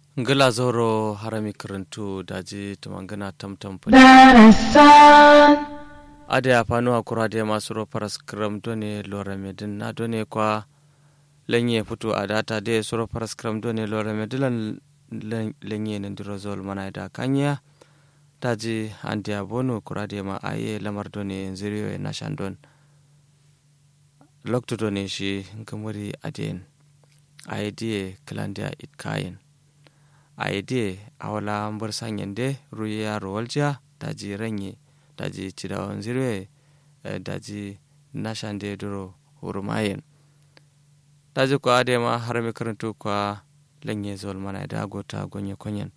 ngila zoro harami karantu daji tumangana tamtam darasan ade a fanu akura de masu ro paras kram done lora medin na done kwa lenye futu a data de soro paras kram done lora medilan lenye nandiro zol mana da kanya daji andi abonu kura de ma aye lamar done ziriyo na shandon lokto done shi ngamuri aden aye die klandia it kayen aide awala mbar sanyande ruya rolja daji ranye daji cidawan zirwe daji nashande duro hurumayen daji ko ade ma har mi karantu kwa lanye zol mana da gota gonye konyen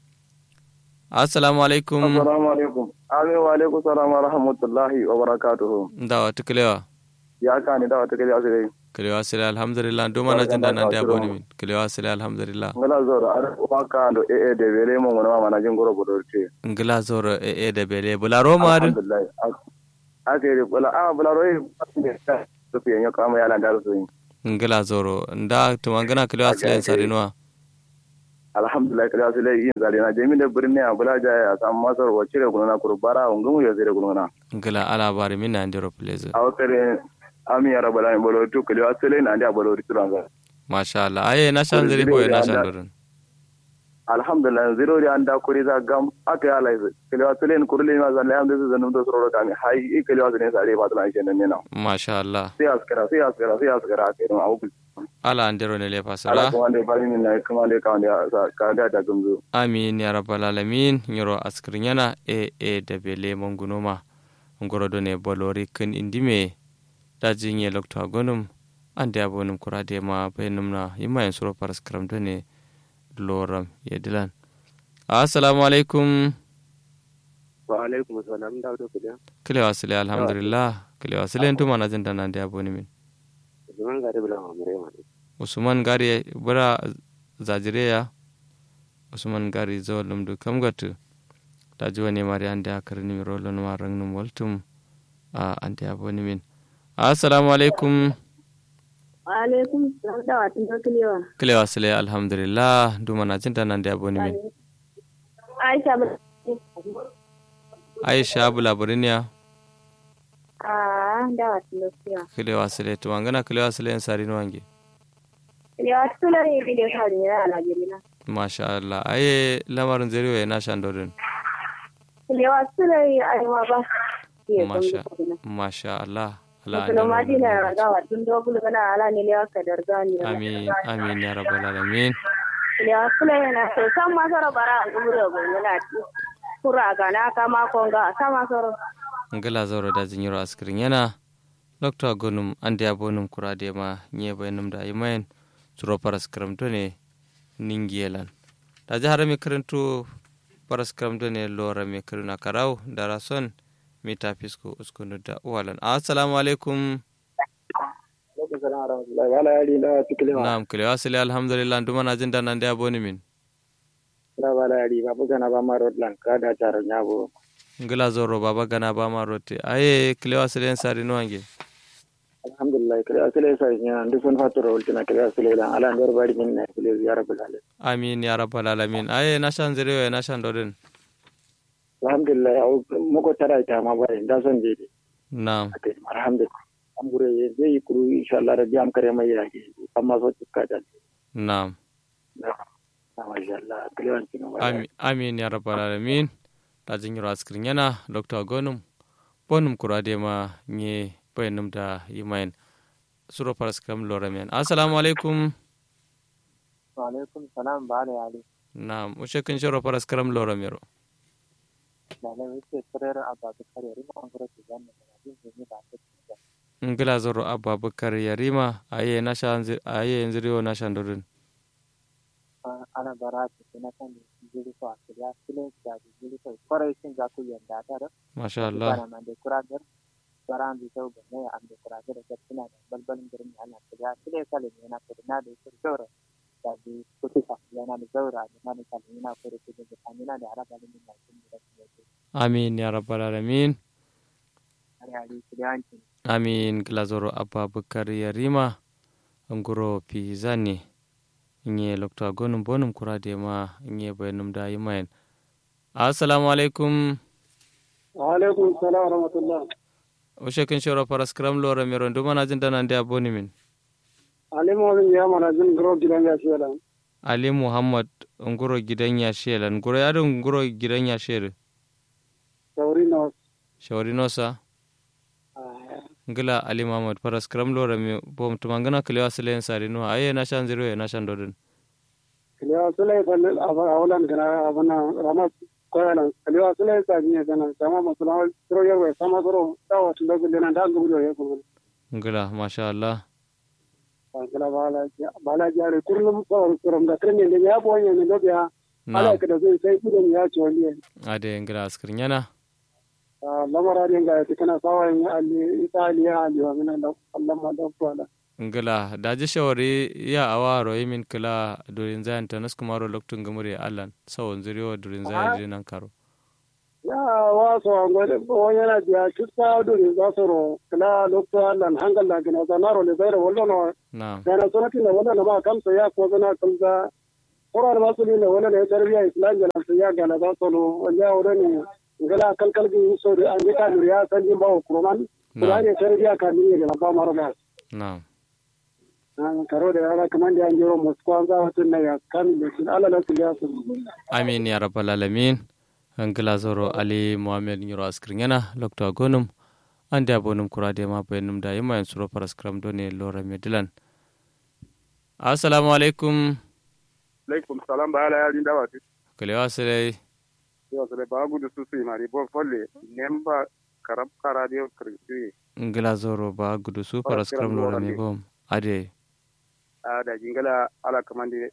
assalamu alaikum assalamu alaikum amin wa alaikum salam wa rahmatullahi wa barakatuhu dawa tuklewa ya kani dawa tuklewa sai kilewa sile alhamdulillah do mana jinda nan da boni min kilewa sile alhamdulillah ngala zoro ar waka ando e e de wele mo ngona mana jin goro bodorte ngila zoro e e de bele bula roma du alhamdulillah akere bula a bula roi to fiye nyo kama yala ndaro so ngila zoro nda tumangana kilewa sile sarinwa alhamdulillah kala sile yin zali na jemi de birni a bula ja ya sam masar wa cire gona kurbara ungumu ya zire gona ngila ala bari min na ndiro please a wakare ami ya rabbal alamin bolo to kale asile na ndia bolo ritulanga masha Allah aye na shan ziri boye na shan dorin alhamdulillah zero ri anda kuri za gam aka ya lai kale asile ni kurle ma zan layam desu zanum do soro kami hai i kale asile sare ba tana kenan ne na masha Allah sai askara sai askara sai askara ake no awu ala andero ne le ala fasala kuma ne bari min na kuma ne ka ne ka ga da gumzu amin ya rabbal alamin nyoro askrin yana e e da bele mangunoma ngoro do ne bolori kin indime daji nye lokto agonum ande abonum kurade ma bayanum na yimma en suro paras karam do ne loram yedilan assalamu alaikum wa alaikum assalam da do kida kile wasile alhamdulillah kile wasile ntuma na jinda nande aboni min zaman gari bula mamre ma usman gari bura zajireya usman gari zawalum du kamgatu daji wani mari ande akarni mi rolon ma rangnum waltum a ande aboni min assalamu alaikum alaikum salam da watan da kilewa kile wasile alhamdulillah duma na jinda nande aboni min aisha ba aisha bula buriniya a da watan da kilewa kile wasile tumangana kile wasile en sari wange kilewa tula ne bi da shari ne a Najeriya masha Allah aye lamarin zeriwe na shandorin kilewa tula ne a yi ba ke masha masha Allah Allah Musulun ma dina raga wa tun dogul gana ala ne lewa ka darga ni amin amin ya rabbal alamin kilewa tula ne na so san masara bara a gumure gonye na ti kura ga na kama konga sama soro ngala zoro da jinyiro askirin yana dr gonum ande abonum kurade ma nye bayanum da imayen suro paras karamto ne ningiyelan da jihar mi karanto paras karamto ne lora mi karuna karau da rason mita fisko uskunu da uwalan assalamu alaikum wala yari da tikile ma na'am kile wasile alhamdulillah nduma na jinda nan da aboni min da wala yari ba buga na ba ma road lan ka da taro nyabo ngala zoro baba gana ba ma rote aye kile wasile en sari no ange alhamdulillah kare asile sai nya ndu sun fatoro ultina kare asile lan ala ndor bari min na kile ya rabbal alamin amin ya rabbal alamin aye na shan ziriwe na shan dorin alhamdulillah au moko tara ita ma bari da son je de na'am ate alhamdulillah am gure ye je kuru inshallah rabbi am kare mai yake amma so tikka da na'am na masha Allah kale wan kin Ami- amin ya rabbal alamin ta jinyiro askirin yana dr gonum bonum kurade ma nye bayanum da yimayen suro paras kam loramian assalamu alaikum wa alaikum salam ba ne ali na'am ushekin shiro paras karam loramiro da ne wuce tsare abba da kare rima an gure da ne da din ne ba ta ngila zoro ababakar yarima aye na shan zi- aye yanziriyo na shan dorin ana bara ta na kan jiri ko asiriya kile da jiri ko kore shin ga ku yanda da masha Allah bana man de kuragar baran bi tau bane am de kuragar da tana da balbalin garin ana ta kile kale ne na ko na da sur jora da bi kuti sa yana da zaura da na da kale na ko da da kamina da araba ne na kin da ke amin ya rabbal alamin ari ali kidanci amin ngila zoro ababakar yarima nguro pizani nye lokta gonum bonum kura de ma nye bayanum da yi mayan assalamu alaikum wa alaikum salam wa rahmatullah o shekin shoro paras kram lora mero nduma na jin dana ndi aboni min ali mo ya mana jin gro gidan ya shela ali muhammad nguro gidan ya shela nguro ya dun nguro gidan ya shela sauri no shawari nosa ngila ali muhammad paras kram lora mi bom tumangana kalewa silen sari no aye na shan zero na shan dodun kalewa sulai falle awalan gana abana rama koyalan kalewa sulai sa ne gana sama musulman tro yarwa sama tro dawa tun da gudana da gudu ya kuma ngila masha allah ngila bala bala jare kurlum ko kurum da kirne ne ya boye ne do biya ala ka da zai sai kudin ya ci wani ade ngila askirnyana lamararin ga ya kana sawayin ali italiya ali wa min Allah ma da kwala ngila daji shawari ya awa royi min kila durin zayan ta nasku maro loktun gamuri allan sawon zuriyo durin zayan jinan karo ya waso ngode o yana dia kitta durin za su ro kila lokto allan hangal la gina za naro le zaira wallo no na kana sonati ne wallo no ma kam so ya ko zana kam za Quran ba su ne wallo ne tarbiya islam gana su ya gana za su no wanda wani ngala kalkal gi so an ji ka ya san jin bawo kuroman kurani tarbiya ka ni ne ba maro ba na karo da yara kamar da an jiro moskwa za wata na ya kan da shi ala la su ya su amin ya rabbal alamin ngila zoro ali muhammad nyuro askringena lokto agonum ande abonum kurade ma bayanum da yima en suro paraskram done lora medilan assalamu alaikum alaikum salam ba ala yari dawa ti kale wasere yo sele ba gudu su su mari bo folle nemba karab karadio krisi ngila zoro ba gudu su paraskram lora me bom ade a da jingala ala kamande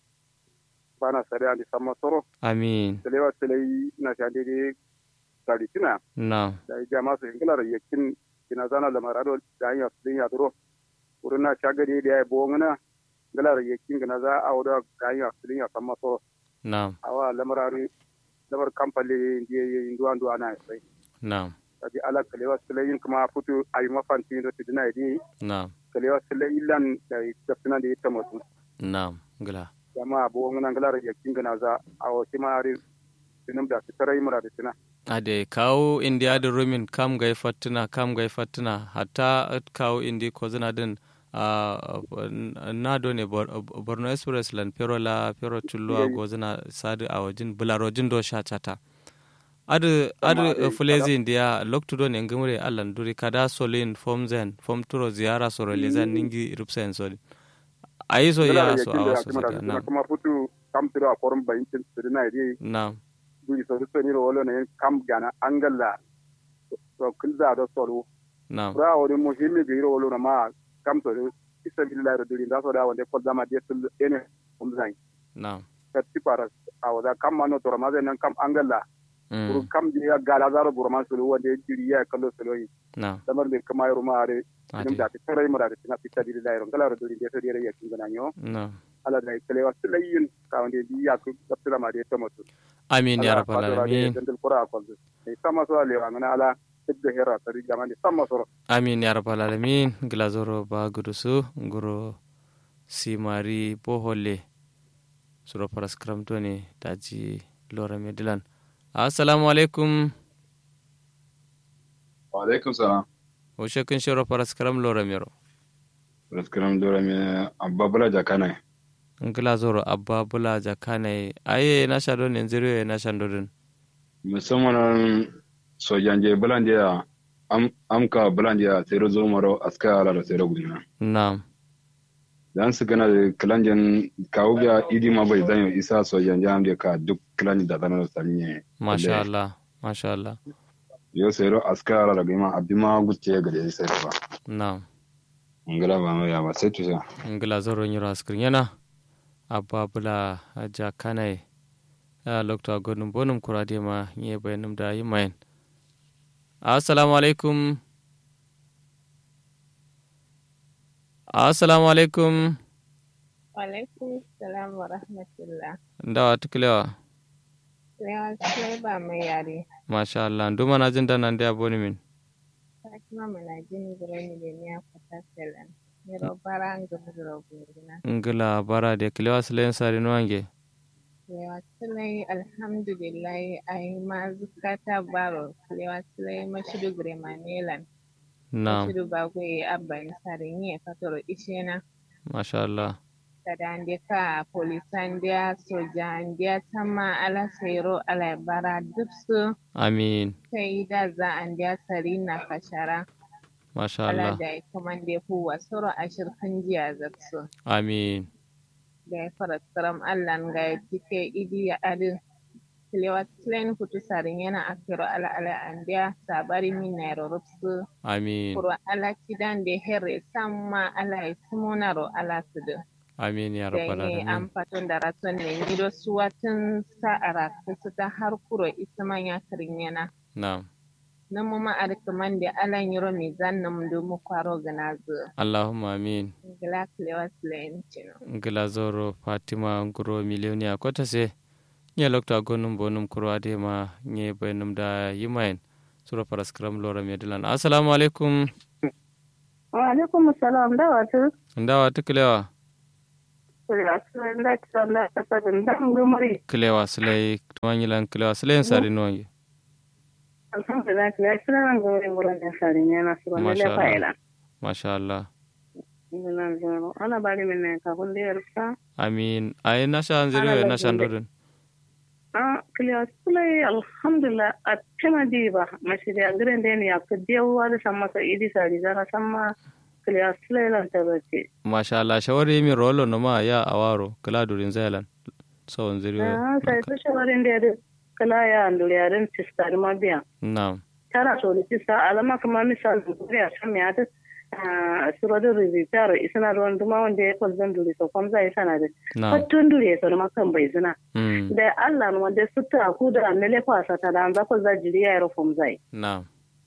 bana sare andi samma soro amin sele wa sele na shande de salitina na da jama su jingala ra yakin kina zana da marado da ya din ya duro wurin na shagade da ya bo ngana ngala ra yakin gana za a wada ga ya din ya samma soro na awa lamarari lamar kamfale ndiye nduwa nduwa na sai na kadi ala kalewa sulayin kuma futu ayi mafanti do tidina idi na kalewa sulayilan da tafsina da ita mutu na ngila jama bo ngana ngala ya kinga za awo timari tinum da tarai mura da tina ade kawo india da rumin kam gai fatina kam gai fatina hatta kawo indi ko zina din uh, na do ne borno express lan pero la pero tulluwa go zina sadu a wajin bularojin do sha chata adu adu fulezi india loktu do ne ngumure allan duri kada solin form zen form turo ziyara soro lezan ningi rupsen sodi ayi so ya so a wasu na kuma futu kam tiro a forum bayin tin tidina idi na duri so so ni ro wolo ne kam gana angalla to kulza do solo na ra wori muhimmi bi ro wolo na ma kam to isa billahi ro duri nda so da wonde ko dama de tul ene um zai na ka tipara awada kam mano to ramaze nan kam angalla buru mm. kam je ya gala zaro buru man sulu wonde diri ya kallo sulu yi na damar de kama yaro ma are dum ade da ta tare mara da tina fitta diri da yaro ngala ro duri de to dire ya kinga nyo na ala da kale wa sulayin ka wonde di ya ku kaptira ma de to mutu amin ya rabbal alamin dandal qura ko de sama so ale wa ngana ala tibbe hera tari jamani sama so amin ya rabbal alamin glazoro ba gudusu nguro simari bohole suro paras kramto ne daji lora medilan assalamu alaikum wa alaikum salam o shekin shiro paras kram lora mero raskaram dora me abba bala jakana ngila zoro abba bula jakane aye na shado ne zero na shando din musamman sojanje bulande ya am amka bulande ya sai zo maro aska ala da sai gudina na'am dan su gana da kilanjen kawo biya idi ma bai zanyo isa sojanje am da ka duk kilanjen da zanar sanye masha Allah masha Allah yo sai ro aska ala da gima abima gucce ga da sai ba na'am ngala ba mai ya ba sai tusa ngila zoro nyiro askrin yana abba bula jakane a lokta gonum bonum kurade ma nye bayanum da yi mayan assalamu alaikum assalamu alaikum Alaikum salam wa rahmatullah. ndawa tukilewa Lewan sai ba mai yare. masha Allah nduma na jin dana ndi aboni min Fatima mana jini birni da niya fata salam. Miro bara ngumuro gungina. ngila bara de kilewa silen sari nuwange Lewa silai alhamdulillah ai ma zukata baro. Lewa silai mashidu gremanelan. na Mashidu bagwe abban sarinye fatoro ishena. masha Allah Kada ande ka polisan dia sojan dia sama ala sero ala bara duksu. amin Sai da za an dia sari na kashara. masha Ala Allah da ya kamande fuwa soro ashirkan jiya zaksu. amin da ya fara tsaram Allah ga ya cike idi ya adin Kilewa Tlen kutu sarin yana akiro ala ala andiya sabari min na rorupsu amin kuro ala kidan da herre samma ala ya simonaro ala sudu amin ya da rabbal ne alamin an fatun da raton ne nido suwatun sa'ara kusa ta har kuro isman ya kirin yana na nan mu ma arkiman da ala yiro mai zannan mu mu kwaro gana zu Allahumma amin gila Kilewa Tlen cino ngila zoro fatima nguro milionia kota se nye lokta gonum bonum kuro ade ma nye benum da yimayen sura paraskram lora medilan assalamu alaikum wa alaikum salam da wata ndawa tukilewa da ta da ta da dan gumuri kilewa silai tumanyilan kilewa silai sari nuwange alhamdulillah ya kira nan gumuri wurin da sarin yana su ne Masha le Allah. fa'ila masha Allah ina zoro ana bari min ne ka kun da yarsa amin ay nasha nziriwe Ana nasha lazimbe. ndodun ah kliya sulai alhamdulillah a tema diba mashi da gidan da ne ya ka dewa da san masa idi sari zara san ma kliya sulai lan ta bace masha Allah shawari mi rolo no ma ya awaro kila durin zailan so nziriwe ah sai to shawarin da ya kala ya andure yaren sistar ma biya na'am tara so da sista alama kuma misal ya san me ata surodin rizitar isana ruwan duma wanda ya kwalzan dure so kwam zai sana da na'am fattun dure so ma kan bai zina mm da Allah no wanda sutta ku da mele kwasa ta da za ku za jiri ya rufum zai na'am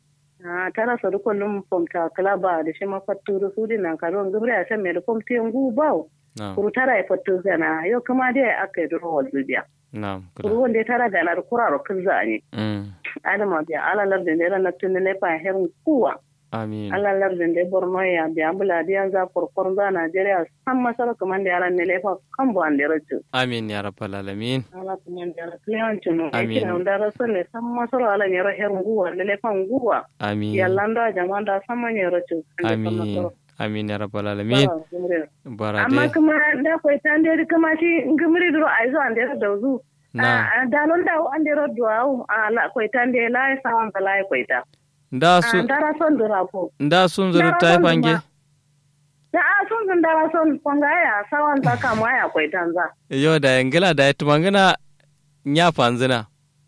Ah, tara so duk kullum fom ta klaba da shi ma fattu da su dinan karon gubri a san me da fom te ngu bawo na'am kuru tara ya fattu zana yau kuma dai aka yi duro walbiya na'am kuru kula wanda ya tara da na kuraro kin zani mm adama biya alalar da ne na tunne ne fa herin kuwa amin Allah lardin da Borno ya biya bula diyan za kurkur za Najeriya san masara kuma da yaran ne lefa kan bu an da raju. amin ya rabbal alamin Allah kuma da yaran kliyan tunu. Amin. Amin. Da rasul ne san masara ala ne raher nguwa da lefan nguwa. amin Yallan da jama'a da san man ya raju. amin amin ya rabbal alamin bara Amma de kuma da kwai ta da kuma shi ngimri duro ai zo an da da zu. na Da lon da an da ro duwa ala kwai ta da la sa an da la kwai ta. nda su Da rasul dura ko. nda sun zuru Ndara tai son fange zuma. Da a sun zun dara son kwanga ya sawan ta kama ya kwai tanza. yo da ngila da tumangana nya fanzina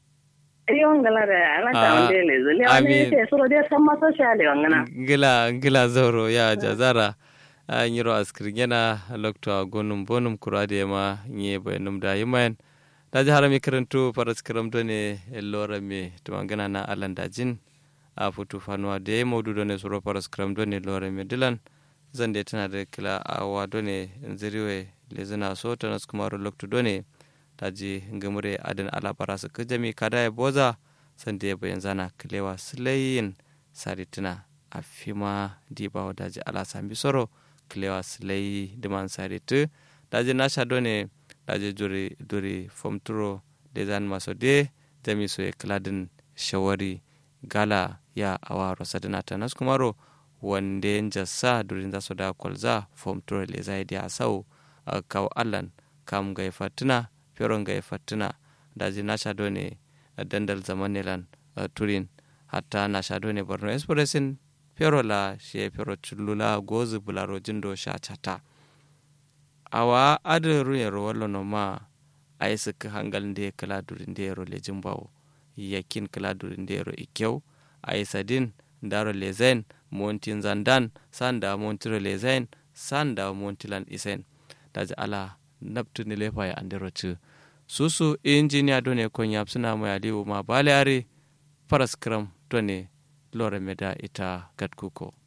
Riyon gala da ala ta Ah, wanda le zuli wani amin. ce suro dai san masa shale wangana. ngila ngila zoro ya jazara a nyiro askirgena lokto gonum bonum kurade ma nye benum da yimayen daji harami karantu paras karam done lora me tumangana na alanda jin a futu fanuwa da ya maudu done suro paras karam done lora me dilan zan da tana da kila awa done ziriwe lezina so tanas kumaro lokto done daji ngamure adan ala parasu kajami kada ya boza sanda ya bayan zana kilewa silayin saritina a fima dibawa daji ala sambi soro kilewa silayi diman saritu daji nasha done daji duri duri fomturo de zan maso de jami so e kladin shawari gala ya awa rosadina tanas kumaro wande jassa durin za su da kwalza fomturo le zai dia sau kaw allan kam ga fatina feron ga fatina daji nasha done dandal zamanelan turin hatta nasha done borno expressin fero la she fero chullula gozu bularo jindo sha chata awa adu ruyero wallo no ma ay sik hangal nde kala durin ndero le jimbawo yakin kala durin ndero ikkew ay sadin ndaro le zain montin zandan sanda montiro le zain sanda montilan isen daji ala nabtuni lefa ya andero ci susu injiniya done kon yapsuna mo aliwu ma bale are paras kram done lore meda ita gatkuko